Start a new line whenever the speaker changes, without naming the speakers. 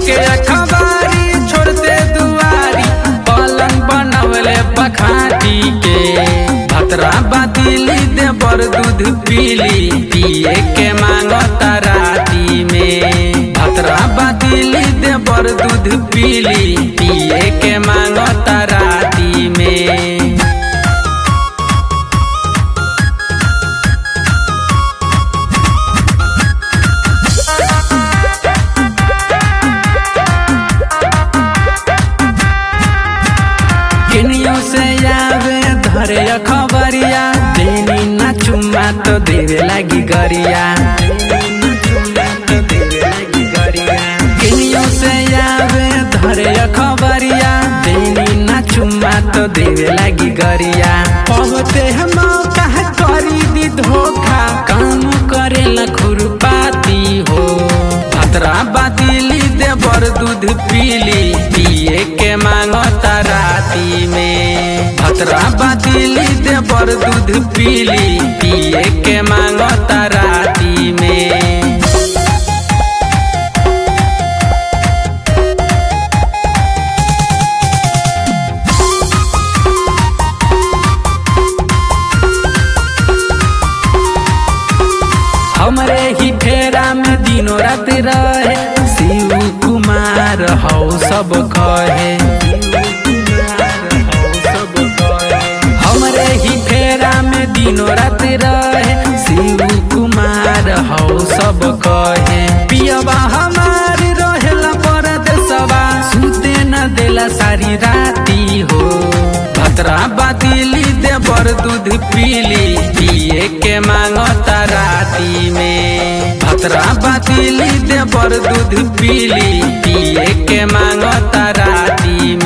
धके अखबारी छोड़ते दुआरी पलंग बनवले बखाटी के भतरा बातिली दे बर दूध पीली पिए के मांगता राती में भतरा बातिली दे बर दूध पीली पिए के मांगता राती में किनियो से आवे धरे खबरिया देनी ना चुम्मा तो देवे लागी गरिया किनियो से आवे धरे खबरिया देनी ना चुम्मा तो देवे लागी गरिया पहुँचे हम कहा करी दी धोखा काम करेला खुरपाती हो भतरा बातिली दे बर दूध पीली पिए के मांगता राती में भतरा बातिली दे बर दूध पीली पिए के मांगता राती में हमरे ही फेरा में दिनों रात रहे शिव कुमार हौ सब कहे हमरे ही फेरा में दिनों रात रहे शिव कुमार हौ सब कहे पियबा हमार रहेला परदेसवा सुते न देला सारी राती हो भतरा बातिली दे बर दूध पीली पिए के मांगता राती में भतरा बातिली दे बर दूध पीली पिए के मांगता राती में